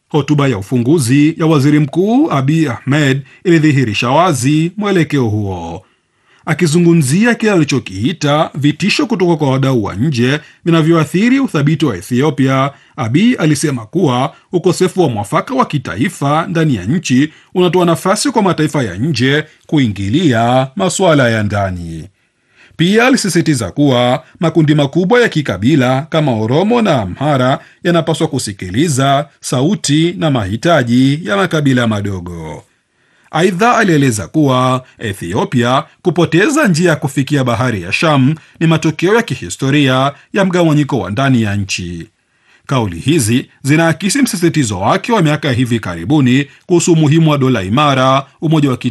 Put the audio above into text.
Hotuba ya ufunguzi ya waziri mkuu Abiy Ahmed ilidhihirisha wazi mwelekeo huo. Akizungumzia kile alichokiita vitisho kutoka kwa wadau wa nje vinavyoathiri uthabiti wa Ethiopia, Abiy alisema kuwa ukosefu wa mwafaka wa kitaifa ndani ya nchi unatoa nafasi kwa mataifa ya nje kuingilia masuala ya ndani. Pia alisisitiza kuwa makundi makubwa ya kikabila kama Oromo na Amhara yanapaswa kusikiliza sauti na mahitaji ya makabila madogo. Aidha, alieleza kuwa Ethiopia kupoteza njia ya kufikia bahari ya Sham ni matokeo ya kihistoria ya mgawanyiko wa ndani ya nchi. Kauli hizi zinaakisi msisitizo wake wa miaka ya hivi karibuni kuhusu umuhimu wa dola imara, umoja wa